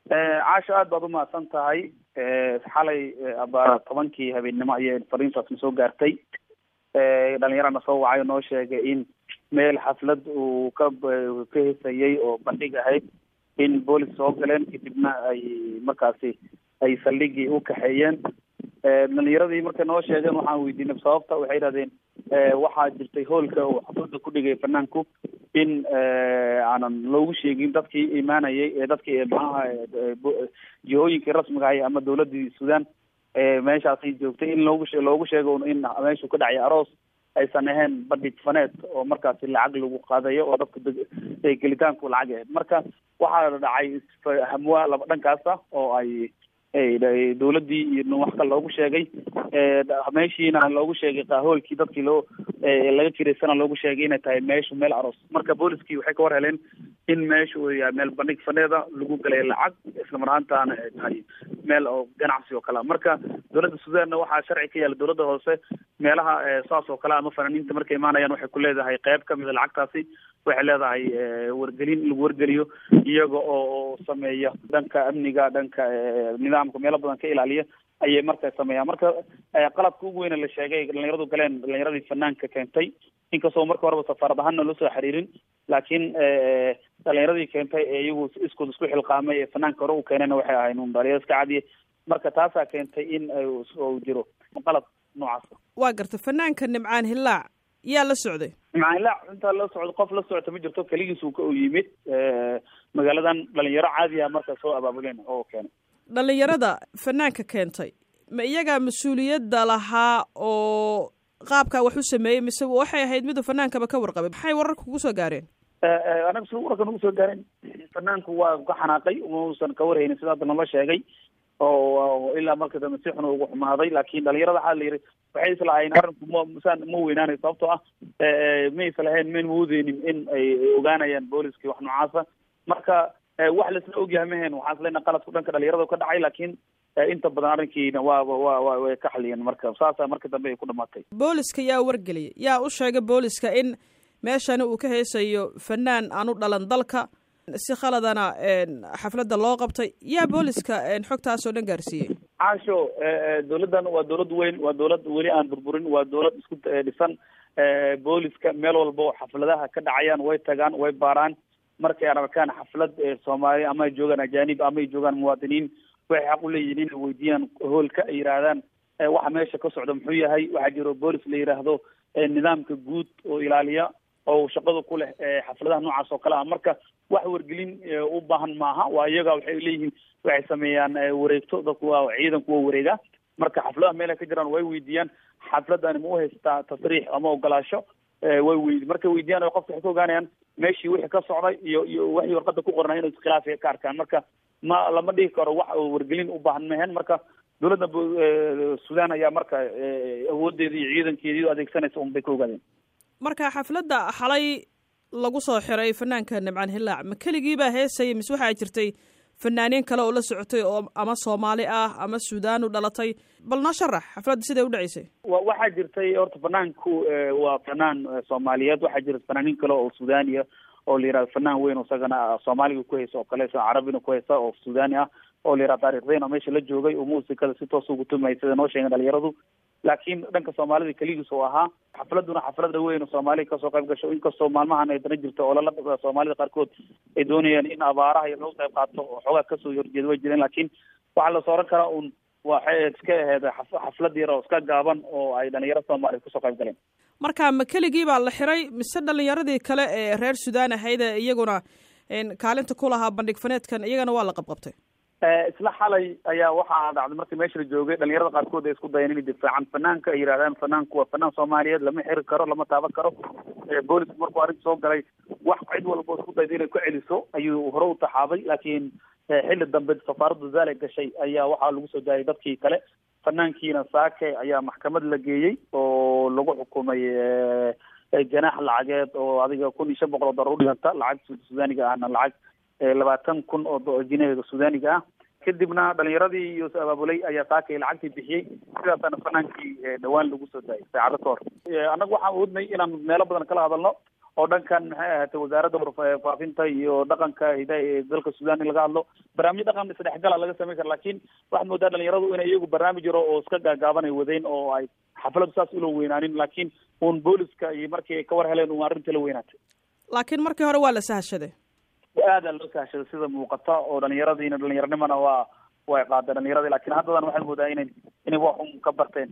caasho aad baad umahadsan tahay xalay abaara tobankii habeennimo ayay fariintaasna soo gaartay dhalinyarana soo wacay oo noo sheegay in meel xaflad uu ka ka hesayay oo bandhig ahayd in boolis soo galeen kadibna ay markaasi ay saldhigii u kaxeeyeen dhalinyaradii markay noo sheegeen waxaan weydiinay sababta waxay yidhahdeen waxaa jirtay hoolka uu xaflada ku dhigay fanaanku in aanan loogu sheegin dadkii imaanayay ee dadkii maxaha jihooyinkii rasmiga ahay ama dawladii sudan meeshaasay joogtay in loogu loogu sheego in meeshu ka dhacay aroos aysan ahayn bandhig faneed oo markaasi lacag lagu qaadayo oo dadka gelitaanku lacag ahayd marka waxaa dhacay hamwa laba dhankaasa oo ay dawladii iyo wax kale loogu sheegay meeshiina loogu sheegay qaahoolkii dadkii loo laga kiraysana loogu sheegay inay tahay meeshu meel aroos marka booliskii waxay ka war heleen in meeshu uu yahay meel bandhig faneeda lagu galay lacag islamar ahaantaana ay tahay meel oo ganacsi oo kale marka dawladda sudanna waxaa sharci ka yaala dawladda hoose meelaha saas oo kale ama fanaaniinta markay imaanayaan waxay ku leedahay qeyb kamida lacagtaasi waxay leedahay wargelin in lagu wargeliyo iyaga oo sameeya dhanka amniga dhanka nidaamka meelo badan ka ilaaliya ayay marka sameeyaan marka qaladka ugu weyne la sheegay dhalinyaradu galeen dhalinyaradii fanaanka keentay inkastoo marka horeba safaarad ahaanna loo soo xiriirin laakiin dhalinyaradii keentay ee iyagu iskood isku xilqaamay ee fanaanka hore u keenayna waxay ahayn un dhalinyaro iska cadiye marka taasaa keentay in uu jiro qalad noocaasa waa garta fanaanka nimcaan hillaac yaa la socday nimcaan hillaac intaa la socdo qof la socota ma jirto keligiis uu ka u yimid magaaladan dhalinyaro caadi ah marka soo abaabuleen oo keenay dhalinyarada fanaanka keentay ma iyagaa mas-uuliyadda lahaa oo qaabkaa wax u sameeyey mise waxay ahayd miduu fanaankaba ka warqabay maxay wararka kugu soo gaareen anaga si wararka nagu soo gaareen fanaanku waa ka xanaaqay mausan ka warhaynin sida hadda nala sheegay oo ilaa marka dambe si xun ugu xumaaday laakin dhalinyarada waxaa la yidhi waxay islahayn arrinku ma saan ma weynaanay sababtoo ah ma islahayn mayn moodeynin in ay ogaanayaan booliskii wax noocaasa marka wax laisla ogyahay mahayn waxaan isleena qaladku dhanka dhalinyarada ka dhacay laakiin inta badan arrinkiina waaba wa wa way ka xaliyeen marka saasa marka dambe ay ku dhamaatay booliska yaa wargeliyay yaa u sheegay booliska in meeshani uu ka heesayo fanaan aan u dhalan dalka si khaladana xafladda loo qabtay yaa booliska xogtaas oo dhan gaarsiiyey caasho dawladdan waa dawlad weyn waa dawlad weli aan burburin waa dawlad isku dhisan booliska meel walba oo xafladaha ka dhacayaan way tagaan way baaraan markay aan arkaan xaflad soomaali ama ay joogaan ajaanib ama ay joogaan muwaadiniin waxay xaq u leeyihiin inay weydiiyaan hoolka ay yidhaahdaan waxa meesha ka socda muxuu yahay waxaa jiro boolis la yidhaahdo nidaamka guud oo ilaaliya oo shaqada ku leh xafladaha noocaas oo kale ah marka wax wargelin u baahan maaha waa iyaga waxay leeyihiin waxay sameeyaan wareegto dadku waa ciidanku waa wareega marka xafladaha meelay ka jiraan way weydiiyaan xafladani ma u haystaa tasriix ama ogolaasho way wey markay weydiyaan o qofka waxay ka ogaanayaan meeshii wixii ka socday iyo iyo waxii warqada ku qornay inuu iskhilaafia ka arkaan marka ma lama dhigi karo wax wargelin u baahan mahen marka dawladda sudan ayaa marka awoodeeda iyo ciidankeedii adeegsanaysa un bay ka ogaadeen marka xafladda xalay lagu soo xiray fanaanka nimcaan hillaac ma keligii baa heesayay mise waxaa jirtay fanaaniin kale oo la socotay oo ama soomaali ah ama suudaan u dhalatay bal noo sharax xafladda siday u dhaceysay wa waxaa jirtay horta fanaanku waa fanaan soomaaliyeed waxaa jirta fanaaniin kale oo suudaniya oo la yihahdo fanaan weyn isagana soomaaliga ku haysa oo kale carabina ku haysa oo suudani ah oo la yihahdo taarikhdeena meesha la joogay oo muusikada si toos ugu tumay sida noo sheegen dhalinyaradu laakiin dhanka soomaalida keligiis oo ahaa xafladuna xaflada weyn oo soomaaliya kasoo qayb gasho inkastoo maalmahan ay dana jirto oo lala soomaalida qaarkood ay doonayaan in abaaraha iyo laga qayb qaato oo xoogaa kasoo horjeeda way jireen laakiin waxaa la sooran karaa un waxay iska ahayd xaflad yar oo iska gaaban oo ay dhalinyaro soomaaliya kasoo qayb galeen marka ma keligii baa la xiray mise dhalinyaradii kale ee reer sudan ahayd ee iyaguna kaalinta ku lahaa bandhig faneedkan iyagana waa la qabqabtay isla xalay ayaa waxaa dhacday markii meesha la joogay dhalinyarada qaarkood ay isku dayeen inay difaacan fanaanka ay yidhahdaan fanaanku waa fanaan soomaaliyeed lama xiri karo lama taaban karo boolisku markuu arrinta soo galay wax cid walba isku dayda inay ku celiso ayuu hore u taxaabay laakiin xilli dambe safaaradda zaale gashay ayaa waxaa lagu soo daayay dadkii kale fanaankiina saake ayaa maxkamad la geeyey oo lagu xukumay ganaax lacageed oo adiga kun iyo shan boqol oo dollar udhiganta lacag sudaaniga ahna lacag labaatan kun oo jinahiga sudaaniga ah kadibna dhalinyaradii iyo abaabulay ayaa saakay lacagtii bixiyey sidaasaana fanaankii dhawaan lagu soo daayay saacado ka hor annaga waxaan oodnay inaan meelo badan kala hadalno oo dhankan maxay ahaatay wasaaradda warfaafinta iyo dhaqanka hidaha ee dalka sudan in laga hadlo barnaamijyo dhaqan isdhexgala laga samayn kara lakin waxaad moodaa dhalinyaradu inay iyagu barnaamij yaro oo iska gaagaaban ay wadeen oo ay xafladu saas ula weynaanin laakiin uun booliska iyo markii ay ka war heleen un arrinta la weynaatay laakiin markii hore waa la sahashaday aada loo sahashaday sida muuqata oo dhalinyaradiina dhalinyaranimana waa way qaadeen dhalinyaradii lakin haddadan waxaad moodaa inay inay wax un ka barteen